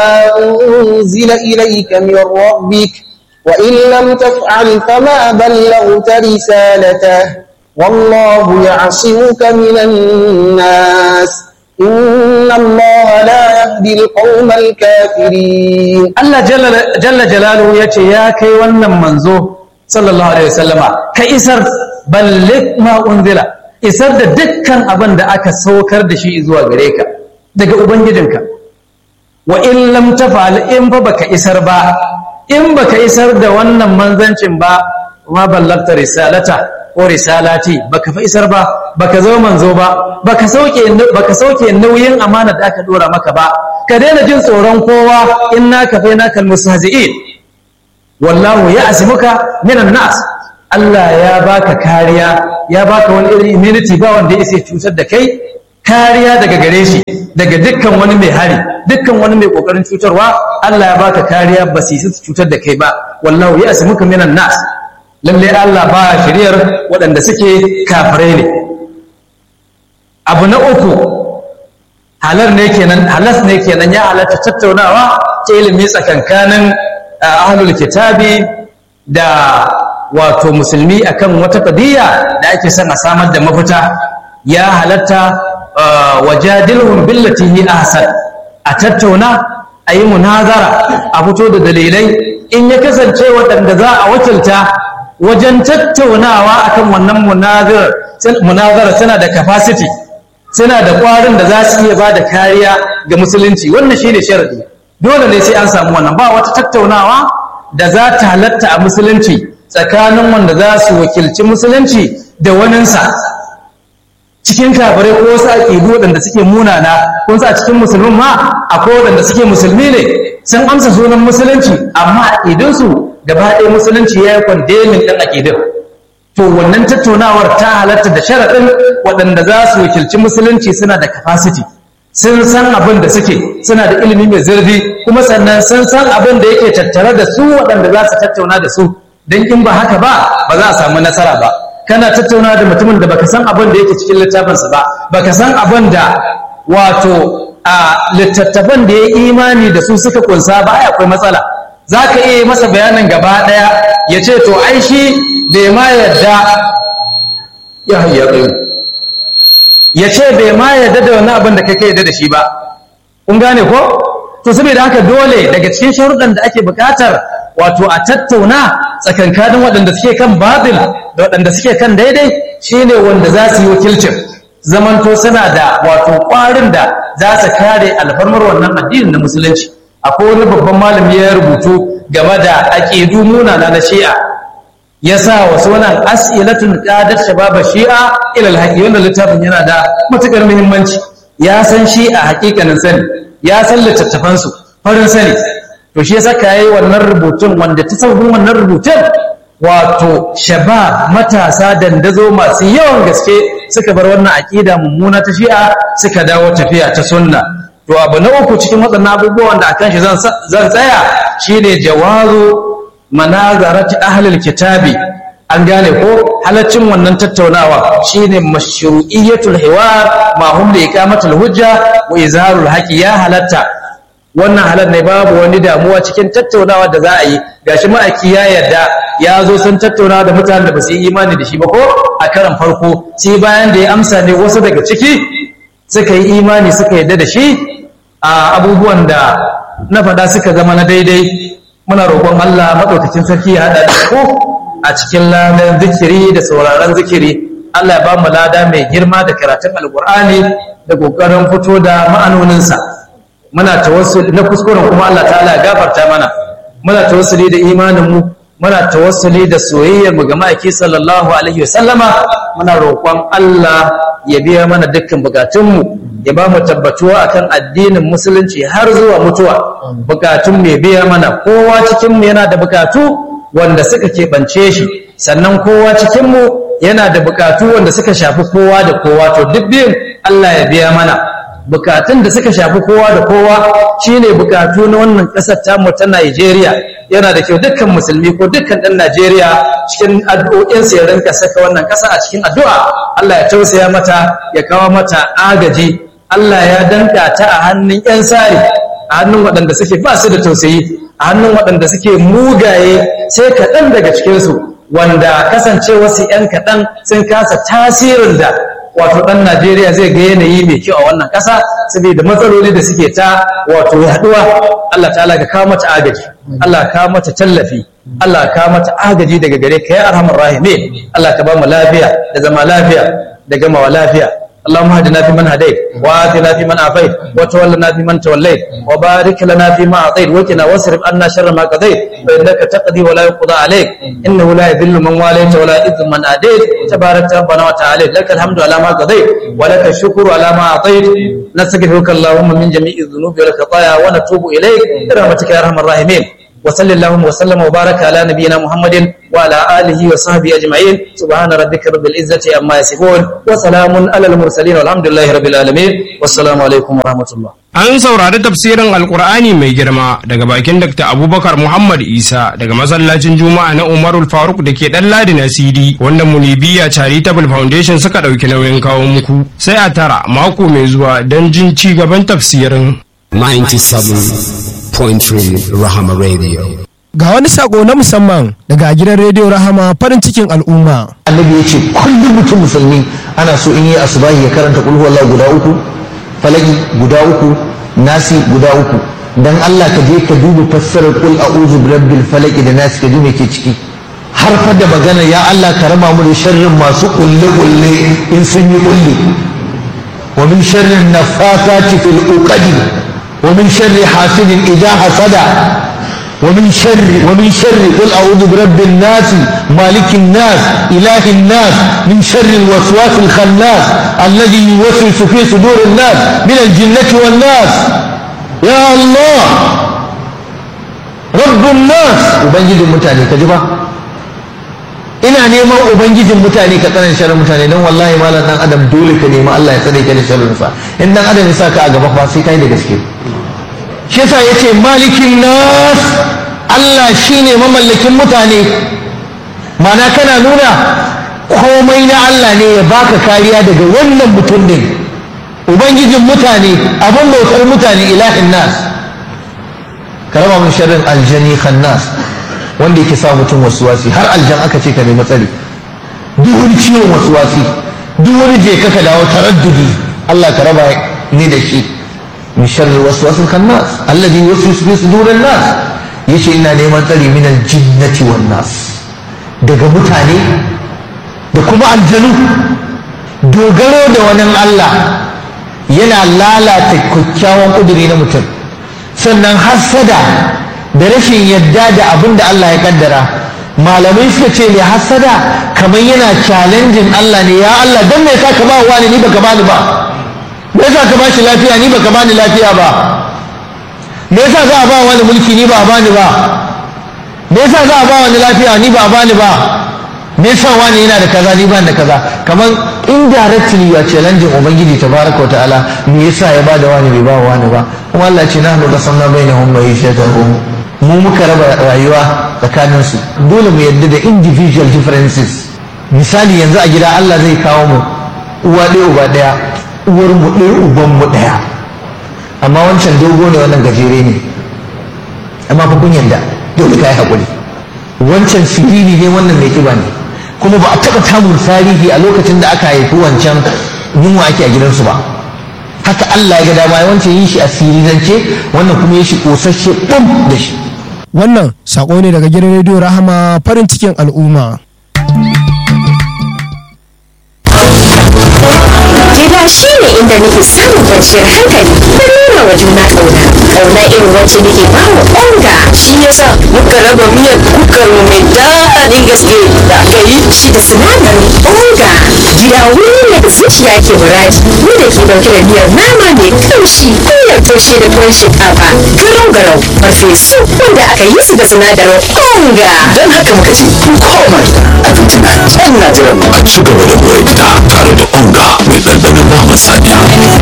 أنزل إليك من ربك وإن لم تفعل فما بلغت رسالته والله يعصمك من الناس إن الله لا يهدي القوم الكافرين Allah jalla jalaluhu ya ce ya kai wannan manzo sallallahu alaihi wasallama ka isar balligh ma unzila isar da dukkan abin da aka saukar da shi zuwa gare ka daga ubangijinka wa in lam tafa'al in ba baka isar ba in baka isar da wannan manzancin ba ma ballagta risalata ko risalati baka fa isar ba baka zo manzo ba baka sauke baka sauke nauyin amana da aka dora maka ba ka daina jin tsoron kowa inna ka fa naka almustahzi'in wallahu ya'simuka minan nas Allah ya baka kariya ya baka wani irin immunity ba wanda ya cutar da kai kariya daga gare shi daga dukkan wani mai hari dukkan wani mai kokarin cutarwa Allah ya baka kariya ba su cutar da kai ba wallahu ya asmuka minan nas lalle Allah ba shiriyar waɗanda suke kafirai ne abu na uku halar ne kenan halas ne kenan ya halatta tattaunawa ta ilimi tsakankanin ahlul kitabi da wato musulmi akan wata qadiyya da ake son a samar da mafita ya halatta wajadilhum billati hi ahsan a tattauna a yi munazara a fito da dalilai in ya kasance waɗanda za a wakilta wajen tattaunawa akan wannan munazara suna da capacity suna da ƙwarin da za su iya ba da kariya ga musulunci wannan shine sharadi dole ne sai an samu wannan ba wata tattaunawa da za ta halatta a musulunci tsakanin wanda za su wakilci musulunci da waninsa cikin kafirai ko wasu aƙidu waɗanda suke munana kun sa cikin musulmin ma akwai waɗanda suke musulmi ne sun amsa sunan musulunci amma aƙidunsu gaba ɗaya musulunci ya yi kwandemin ɗin aƙidun to wannan tattaunawar ta halatta da sharaɗin waɗanda za su wakilci musulunci suna da capacity sun san abin da suke suna da ilimi mai zurfi kuma sannan sun san abin da yake tattare da su waɗanda za su tattauna da su don in ba haka ba ba za a samu nasara ba kana tattauna da mutumin da baka san abin da yake cikin littafinsa ba baka san abin da wato a littattafan da ya imani da su suka kunsa ba ai akwai matsala za ka iya yi masa bayanin gaba ɗaya ya ce to ai shi bai ma yadda ya hayya ya ce bai ma yadda da wani abin da kai ka yadda da shi ba kun gane ko to saboda haka dole daga cikin sharuɗan da ake buƙatar wato a tattauna tsakankanin waɗanda suke kan babil da waɗanda suke kan daidai shine wanda za su yi wakilcin zamanto suna da wato ƙwarin da za su kare alfarmar wannan addinin na musulunci akwai wani babban malami ya rubutu game da aƙidu munana na shi'a ya sa wasu wannan as'ilatun qadat shababa shi'a ila alhaqi wannan littafin yana da matukar muhimmanci ya san shi'a hakikanin sani ya san littattafan su farin sani to shi yasa kai wannan rubutun wanda ta sabon wannan rubutun wato shabab matasa dandazo masu yawan gaske suka bar wannan aqida mummuna ta shi'a suka dawo tafiya ta sunna to abu na uku cikin waɗannan abubuwan da akan shi zan tsaya shine jawazu manazarati ahlul kitabi an gane ko halaccin wannan tattaunawa shine mashru'iyatul hiwar ma hum li iqamatul hujja wa izharul haqi ya halatta wannan halar ne babu wani damuwa cikin tattaunawa da za a yi gashi ma'aiki ya yarda ya zo sun tattauna da mutanen da ba su yi imani da shi ba ko a karan farko sai bayan da ya amsa ne wasu daga ciki suka yi imani suka yarda da shi a abubuwan da na faɗa suka zama na daidai muna roƙon Allah maɗaukakin sarki ya haɗa da ku a cikin ladan zikiri da sauraron zikiri Allah ya ba mu lada mai girma da karatun alƙur'ani da ƙoƙarin fito da ma'anoninsa muna tawassuli na kuskuren kuma Allah ta'ala ya gafarta mana muna tawassuli da imanin mu muna tawassuli da soyayyar mu ga ma'aiki sallallahu alaihi wasallama muna roƙon Allah ya biya mana dukkan bukatun mu ya ba mu tabbatuwa akan addinin musulunci har zuwa mutuwa bukatun mai biya mana kowa cikinmu yana da bukatu wanda suka keɓance shi sannan kowa cikinmu yana da bukatu wanda suka shafi kowa da kowa to duk biyun Allah ya biya mana bukatun da suka shafi kowa da kowa shine bukatu na wannan ƙasar tamu ta Najeriya yana da kyau dukkan musulmi ko dukkan ɗan Najeriya cikin addu'o'insa ya rinka saka wannan ƙasa a cikin addu'a Allah ya tausaya mata ya kawo mata agaji Allah ya danka ta a hannun 'yan sari a hannun waɗanda suke ba su da tausayi a hannun waɗanda suke mugaye sai kaɗan daga cikinsu wanda kasance wasu 'yan kaɗan sun kasa tasirin da wato ɗan Najeriya zai ga yanayi mai kyau a wannan ƙasa saboda matsaloli da suke ta wato yaɗuwa Allah ta'ala ka kawo mata agaji Allah ka kawo mata tallafi Allah ka kawo mata agaji daga gare ka ya arhamar rahime Allah ka ba mu lafiya da zama lafiya da gamawa lafiya اللهم اهدنا فيمن هديت وآتنا فيمن عافيت وتولنا فيمن توليت وبارك لنا فيما أعطيت وقنا واصرف عنا شر ما قضيت فإنك تقضي ولا يقضى عليك إنه لا يذل من واليت ولا يذل من آديت تبارك ربنا وتعالى لك الحمد على ما قضيت ولك الشكر على ما أعطيت نستغفرك اللهم من جميع الذنوب والخطايا ونتوب إليك برحمتك يا أرحم الراحمين وصل اللهم وسلم وبارك على نبينا محمد وعلى آله وصحبه أجمعين سبحان ربك رب العزة عما يصفون وسلام على المرسلين والحمد لله رب العالمين والسلام عليكم ورحمة الله An saurari tafsirin Alkur'ani mai girma daga bakin Dr. Abubakar Muhammad Isa daga masallacin Juma'a na Umarul Faruk da ke ɗan Ladi na CD wanda Munibiya Charitable Foundation suka ɗauki nauyin kawo muku. Sai a tara mako mai zuwa don jin ci gaban tafsirin. 97.3 Rahama Radio. Ga wani sako na musamman daga gidan rediyo Rahama farin cikin al'umma. annabi ya ce kullum mutum musulmi ana so in yi asubahi ya karanta kulhu wallahu guda uku falaki guda uku nasi guda uku dan Allah ka je ka duba fassarar kul a'udhu birabbil falaki da nasi ka ji me ke ciki har fa da magana ya Allah ka raba mu da sharrin masu kulle kulle in sun yi kulle wa min sharrin nafathati fil uqadi wa min sharri hasidin idha hasada ومن شر ومن شر قل اعوذ برب الناس مالك الناس اله الناس من شر الوسواس الخناس الذي يوسوس في صدور الناس من الجنه والناس يا الله رب الناس ubangijin mutane ka ji ba ina neman ubangijin mutane ka tsanan sharrin mutane don wallahi malam dan adam dole ka nemi Allah ya tsare ka da sharrin sa in dan adam ya saka a gaba fa sai kai da gaske shi yasa yace malikin nas Allah shine mamallakin mutane mana kana nuna komai na Allah ne ya baka kariya daga wannan mutum din ubangijin mutane abin bautar mutane ilahin nas ka raba min sharrin aljani khannas wanda yake sa mutum wasuwasi har aljan aka ce ka nemi tsari duk wani ciwon wasuwasi duk wani je ka dawo taraddudi Allah ka raba ni da shi min sharri waswasil khannas alladhi yuwaswisu fi sudurin nas yace ina neman tsari min aljinnati wan nas daga mutane da kuma aljanu dogaro da wani Allah yana lalata kyakkyawan kuduri na mutum sannan hassada da rashin yadda da abin da Allah ya kaddara malamai suka ce mai hassada kamar yana challenging Allah ne ya Allah don me yasa ka ba wani ni baka bani ba me yasa ka bashi lafiya ni baka bani lafiya ba me yasa za a ba wani mulki ni ba a bani ba me yasa za a ba wani lafiya ni ba a bani ba me yasa wani yana da kaza ni ba da kaza kamar indirectly ya challenging ubangiji tabaraka wa ta'ala me yasa ya bada wani bai ba wani ba kuma Allah ce nahnu qasamna bainahum ma'ishatahum mu muka raba rayuwa tsakanin su dole mu yadda da individual differences misali yanzu a gida Allah zai kawo mu uwa ɗaya uba ɗaya uwar mu ɗaya uban mu ɗaya amma wancan dogo ne wannan gajere ne amma fa kun yanda dole ka yi haƙuri wancan siriri ne wannan mai kiba ne kuma ba a taɓa tamun tarihi a lokacin da aka haifi wancan yunwa ake a gidansu ba haka Allah ya ga dama ya wancan yi shi a sirirance wannan kuma yi shi ƙosashe ɓum da shi Wannan sako ne daga gidan rediyo Rahama farin cikin al'umma. Gida shi ne inda nake samun kwanciyar hankali da nuna wa juna ƙauna. Ƙauna irin wacce nake ba wa onga. Shi yasa muka raba miyar kukar mu mai daɗin gaske da aka yi shi da sinadarin onga. Gida wuri ne da zuciya ke muradi. Ni da ke ɗauke da miyar nama mai kamshi miyar taushe da tuwon shinkafa. Garau garau farfesu wanda aka yi su da sinadarin onga. Don haka muka ce kun koma gida abinci na can na jiran mu ci gaba da more gida tare da onga mai ɗanɗanon naman saniya.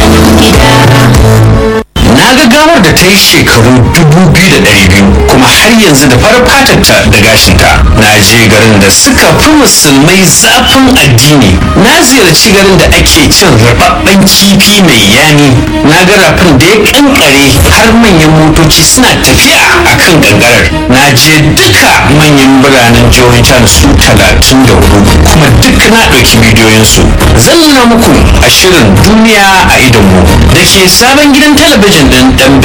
Na ga gawar da ta yi shekaru dubu biyu da ɗari biyu kuma har yanzu da farar fatarta da gashinta. Na je garin da suka fi musulmai zafin addini. Na ziyarci garin da ake cin rababben kifi mai yani. Na ga rafin da ya kankare har manyan motoci suna tafiya a kan gangarar. Na je duka manyan biranen jihohin can su talatin da hudu kuma duk na ɗauki bidiyoyinsu. Zan nuna muku a shirin duniya a idonmu da ke sabon gidan talabijin ɗin ɗan